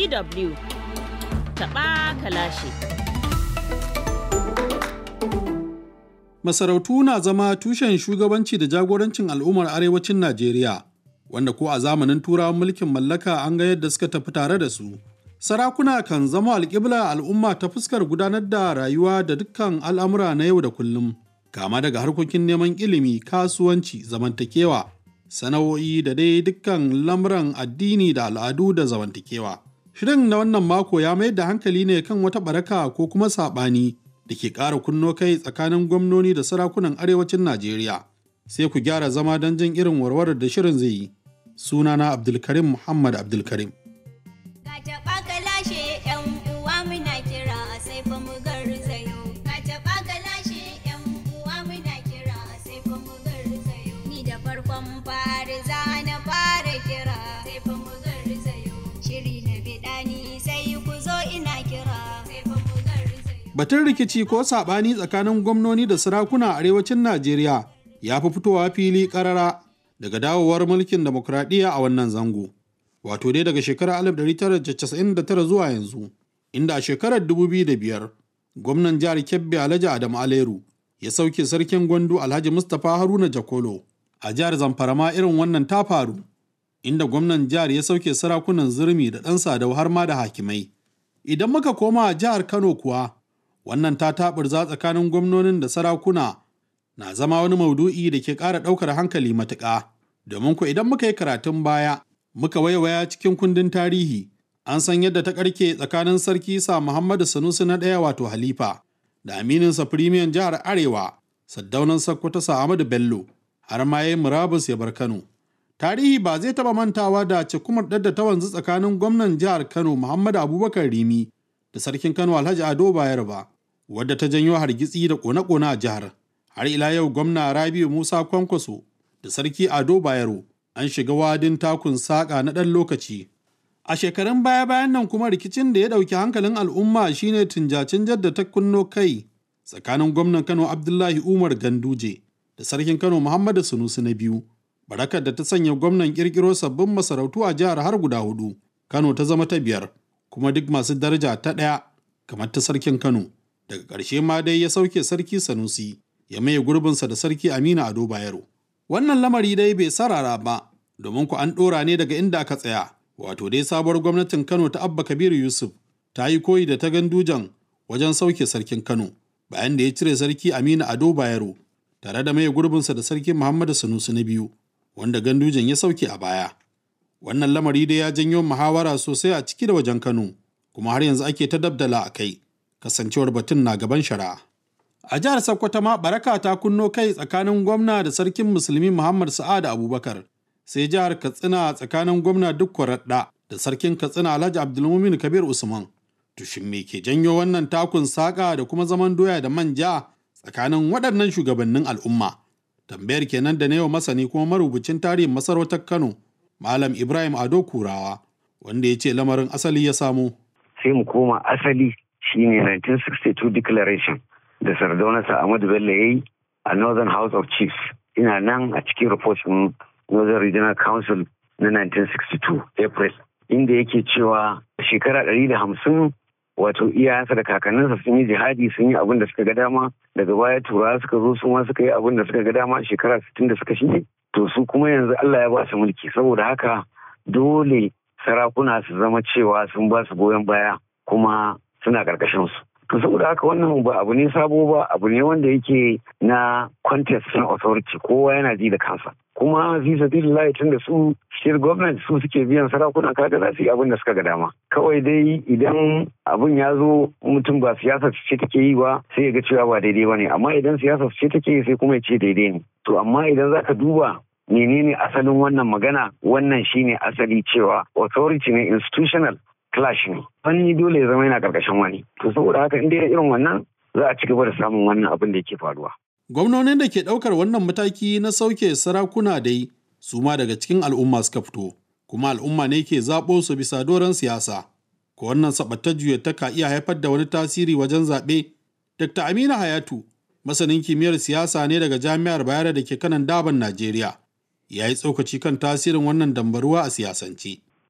DW taɓa kalashi. Masarautu na zama tushen shugabanci da jagorancin al'ummar arewacin Najeriya, wanda ko a zamanin turawan mulkin mallaka an ga yadda suka tafi tare da su. Sarakuna kan zama alƙibla al'umma ta fuskar gudanar da rayuwa da dukkan al'amura na yau da kullum, kama daga harkokin neman ilimi, kasuwanci, zamantakewa, sana'o'i da dai dukkan lamuran addini da al'adu da zamantakewa. Shirin na wannan mako ya mayar da hankali ne kan wata baraka ko kuma saɓani da ke ƙara kunno kai tsakanin gwamnoni da sarakunan arewacin Najeriya. Sai ku gyara zama don jin irin warwarar da shirin zai yi. Sunana Abdulkarim Muhammad Abdulkarim. Batun rikici ko saɓani tsakanin gwamnoni da sarakuna a arewacin Najeriya ya fi fitowa fili ƙarara daga dawowar mulkin demokuraɗiyya a wannan zango. Wato dai daga shekarar 1999 zuwa yanzu, inda a shekarar 2005 gwamnan jihar Kebbi Alhaji Adamu Aleru ya sauke sarkin gwandu Alhaji Mustapha Haruna Jakolo. A jihar Zamfara ma irin wannan ta faru, inda gwamnan jihar ya sauke sarakunan zurmi da ɗan sadau har ma da hakimai. Idan muka koma a jihar Kano kuwa, wannan ta taɓurza tsakanin gwamnonin da sarakuna na zama wani maudu'i da ke ƙara ɗaukar hankali matuƙa. Domin ku idan muka yi karatun baya, muka waiwaya cikin kundin tarihi, an san yadda ta ƙarke tsakanin sarki sa Muhammadu Sanusi na ɗaya wato Halifa, da amininsa firimiyan jihar Arewa, saddaunan Sokoto sa Ahmadu Bello, har ma ya murabus ya bar Kano. Tarihi ba zai taɓa mantawa da cikumar da ta wanzu tsakanin gwamnan jihar Kano Muhammadu Abubakar Rimi da sarkin Kano Alhaji Ado Bayero ba. wadda ta janyo hargitsi da kone-kone a jihar. Har ila yau gwamna Rabiu Musa Kwankwaso da Sarki Ado Bayero an shiga wadin takun saƙa na ɗan lokaci. A shekarun baya-bayan nan kuma rikicin da ya ɗauki hankalin al'umma shine tunjacin da ta kunno kai tsakanin gwamnan Kano Abdullahi Umar Ganduje da Sarkin Kano Muhammadu Sunusi na biyu. Barakar da ta sanya gwamnan ƙirƙiro sabbin masarautu a jihar har guda hudu. Kano ta zama ta biyar, kuma duk masu daraja ta ɗaya kamar ta Sarkin Kano. daga ƙarshe ma dai ya sauke sarki sanusi ya maye gurbinsa da sarki aminu ado bayero wannan lamari dai bai sarara ba domin ku an ɗora ne daga inda aka tsaya wato dai sabuwar gwamnatin kano ta abba kabiru yusuf ta yi koyi da ta gandujan wajen sauke sarkin kano bayan da ya cire sarki aminu ado bayero tare da maye gurbinsa da sarki muhammadu sanusi na biyu wanda gandujan ya sauke a baya wannan lamari dai ya janyo muhawara sosai a ciki da wajen kano kuma har yanzu ake ta dabdala a kai kasancewar batun na gaban shari'a. A jihar Sokoto ma baraka ta kunno kai tsakanin gwamna da sarkin musulmi Muhammad Sa'ad Abubakar, sai jihar Katsina tsakanin gwamna duk Raɗa da sarkin Katsina Alhaji Abdulmumin Kabir Usman. Tushin me ke janyo wannan takun saƙa da kuma zaman doya da manja tsakanin waɗannan shugabannin al'umma. Tambayar kenan da na yau masani kuma marubucin tarihin masarautar Kano, Malam Ibrahim Ado Kurawa, wanda ya ce lamarin asali ya samo. Sai mu koma asali shine 1962 declaration da sardaunarsa Ahmadu Bello ya yi a Northern House of Chiefs. Ina nan a cikin report ɗin Northern Regional Council na 1962 April inda yake cewa shekara ɗari da hamsin wato iyayensa da kakanninsa sun yi jihadi sun yi abin da suka ga dama daga baya turawa suka zo su ma suka yi abin da suka ga dama shekara sittin da suka shige to su kuma yanzu Allah ya ba su mulki saboda haka dole sarakuna su zama cewa sun ba su goyon baya kuma suna karkashin su to saboda haka wannan ba abu ne sabo ba abu ne wanda yake na contest na authority kowa yana ji da kansa kuma fi sabilillahi tun da su state government su suke biyan sarakuna kaga za su yi abin da suka ga dama kawai dai idan abin ya zo mutum ba siyasa ce take yi ba sai ya ga cewa ba daidai ba ne amma idan siyasa ce take yi sai kuma ya ce daidai ne to amma idan zaka duba menene asalin wannan magana wannan shine asali cewa authority ne institutional clash ne wani dole ya zama yana karkashin wani to saboda haka in dai irin wannan za a ci gaba da samun wannan abin da yake faruwa gwamnonin da ke ɗaukar wannan mataki na sauke sarakuna dai su ma daga cikin al'umma suka fito kuma al'umma ne ke zaɓo su bisa doron siyasa ko wannan saɓatta juya ta ka iya haifar da wani tasiri wajen zaɓe dr amina hayatu masanin kimiyyar siyasa ne daga jami'ar bayero da ke kanan daban najeriya ya yi tsokaci kan tasirin wannan dambaruwa a siyasance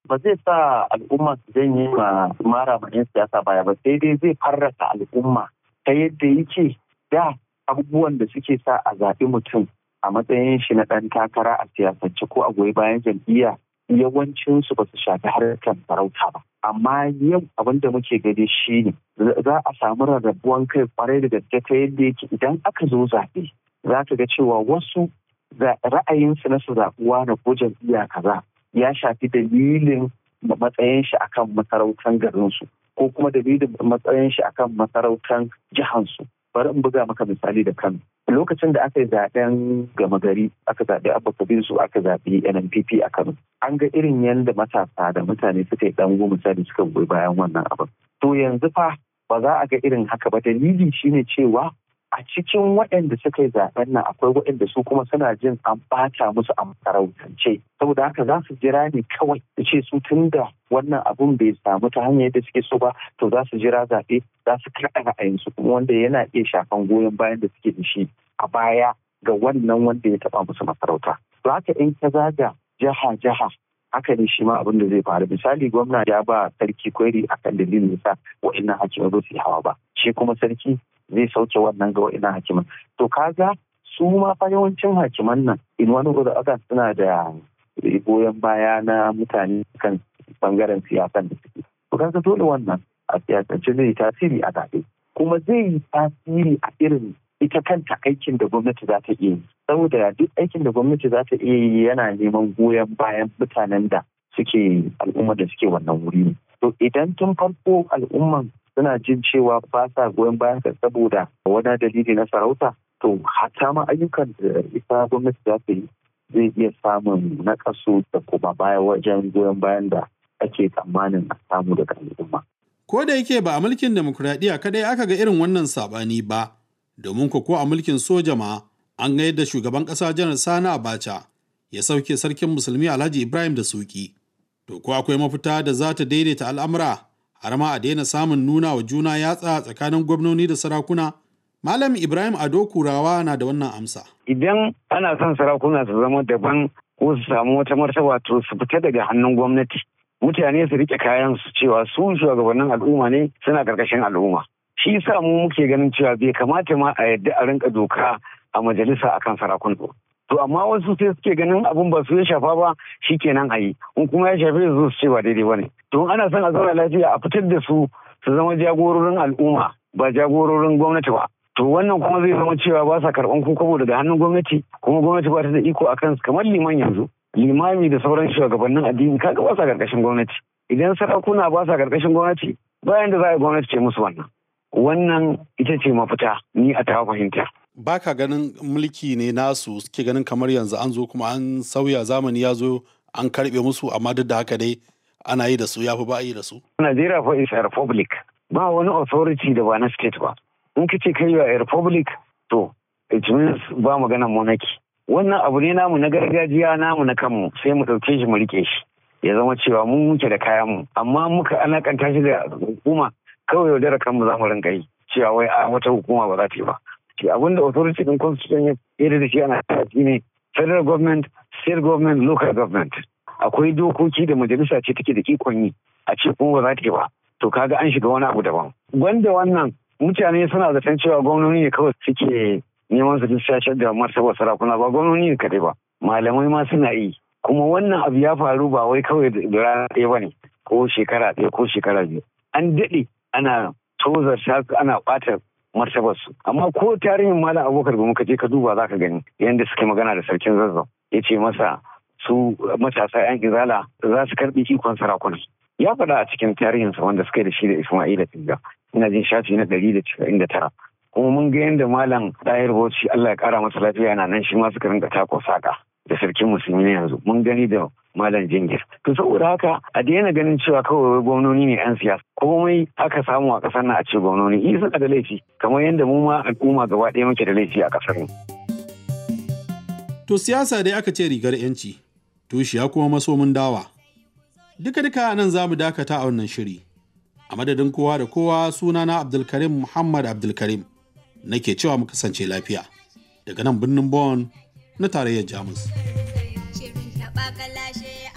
ba zai sa al'umma su janye ma mara ma 'yan siyasa baya ba sai dai zai farraka al'umma ta yadda yake da abubuwan da suke sa a zaɓi mutum a matsayin shi na ɗan takara a siyasance ko a goyi bayan jam'iyya yawancinsu ba su shafi harkar farauta ba. Amma yau abin da muke gani shi ne za a samu rarrabuwan kai kwarai da gaske ta yadda yake idan aka zo zaɓe za ka ga cewa wasu ra'ayinsu na su zaɓuwa na ko jam'iyya kaza ya shafi dalilin matsayin shi akan masarautar garinsu ko kuma dalilin matsayin shi akan masarautar jihansu. bari in buga maka misali da kano lokacin da aka yi zaben gama gari aka zaɓi abba su aka zaɓi nnpp a kano an ga irin yadda matasa da mutane suka yi ɗango misali suka goyi bayan wannan abin to yanzu fa ba za a ga irin haka ba dalili shine cewa a cikin waɗanda suka yi zaben nan akwai waɗanda su kuma suna jin an ɓata musu a masarautance saboda haka za su jira ne kawai da ce su tun da wannan abun bai samu ta hanyar yadda suke so ba to za su jira zaɓe za su kaɗa ra'ayinsu kuma wanda yana iya shafan goyon bayan da suke da shi a baya ga wannan wanda ya taɓa musu masarauta to haka in ka zaga jaha jaha haka ne shi ma abin da zai faru misali gwamna ya ba sarki kwari akan dalilin yasa wa'annan hakimai ba su yi hawa ba shi kuma sarki zai sauke wannan ga wa'ina hakiman to kaga su ma fa yawancin hakiman nan in wani da aka suna da goyon baya na mutane kan bangaren siyasan da suke to kaga dole wannan a siyasance zai tasiri a zaɓe kuma zai yi tasiri a irin ita kanta aikin da gwamnati za ta iya yi saboda duk aikin da gwamnati za ta iya yi yana neman goyon bayan mutanen da suke al'ummar da suke wannan wuri to idan tun farko al'umman suna jin cewa ba sa goyon bayan ka saboda wani dalili na sarauta to hatta ma ayyukan da ita gwamnati za ta yi zai iya samun nakasu da kuma baya wajen goyon bayan da ake tsammanin a samu daga al'umma. Ko da yake ba a mulkin demokuraɗiyya kadai aka ga irin wannan saɓani ba, domin ko a mulkin soja ma an ga yadda shugaban ƙasa janar Sani Abacha ya sauke sarkin musulmi Alhaji Ibrahim da Suki. To ko akwai mafita da za ta daidaita al'amura har ma a daina samun nuna wa juna yatsa tsakanin gwamnoni da sarakuna? Malam Ibrahim Ado Kurawa na da wannan amsa. Idan ana son sarakuna su zama daban ko su samu wata martaba to su fita daga hannun gwamnati. Mutane su rike kayan su cewa su shugabannin al'umma ne suna karkashin al'umma. Shi yasa mu muke ganin cewa bai kamata ma a yadda a rinka doka a majalisa akan sarakuna. To amma wasu sai suke ganin abun ba su ya shafa ba shi kenan a yi. In kuma ya shafe su su ce ba daidai ba ne. To ana son a zauna lafiya a fitar da su su zama jagororin al'umma ba jagororin gwamnati ba. To wannan kuma zai zama cewa ba sa karɓan kokobo daga hannun gwamnati kuma gwamnati ba ta da iko akan kamar liman yanzu. Limami da sauran shugabannin addini kaga ba sa karkashin gwamnati. Idan sarakuna ba sa karkashin gwamnati bayan da za a gwamnati ce musu wannan. Wannan ita ce mafita ni a tawa fahimta. Ba ka ganin mulki ne nasu suke ganin kamar yanzu an zo kuma an sauya zamani ya zo an karɓe musu amma duk da haka dai ana yi da su ya fi ba a yi da su. Najeriya fa is a republic. Ba wani authority da ba na state ba. In ka ce kai a republic to it means ba maganan monarchy. Wannan abu ne namu na gargajiya namu na kanmu sai mu ɗauke shi mu rike shi. Ya zama cewa mun muke da kayan mu amma muka alakanta shi da hukuma kawai yaudara kanmu za mu rinka yi cewa wai a wata hukuma ba za ta yi ba. Shi abin da authority din constitution ya yi da shi ana shi ne federal government, state government, local government. Akwai dokoki da majalisa ce take da ikon yi a ce kuma ba za ta yi ba. To kaga an shiga wani abu daban. Wanda wannan mutane suna zaton cewa gwamnoni ne kawai suke neman su dishashar da martaba sarakuna ba gwamnoni ne kadai ba. Malamai ma suna yi. Kuma wannan abu ya faru ba wai kawai da rana ɗaya ba ne ko shekara ɗaya ko shekara biyu. An daɗe ana tozar ana ɓata martabarsu amma ko tarihin malam abokar ba muka je ka duba za ka gani yadda suke magana da sarkin zazzau ya ce masa su matasa yan izala za su karbi ikon sarakuna ya faɗa a cikin tarihinsa wanda suka yi da shi da isma'ila tinga ina jin shafi na ɗari da casa'in da tara kuma mun ga yadda malam ɗayar bauchi allah ya ƙara masa lafiya yana nan shi ma suka rinka tako saƙa da sarkin musulmi na yanzu mun gani da malam jingir to saboda haka a daina ganin cewa kawai gwamnoni ne yan siyasa komai aka samu a kasar nan a ce gwamnoni yi suna da laifi kamar yadda mu ma al'umma gaba ɗaya muke da laifi a kasar mu. to siyasa dai aka ce rigar yanci tushiya kuma masomin dawa duka duka nan za mu dakata a wannan shiri a madadin kowa da kowa sunana abdulkarim muhammad abdulkarim nake cewa mu kasance lafiya daga nan birnin bon na tarayyar jamus. Shirin taɓa kalashe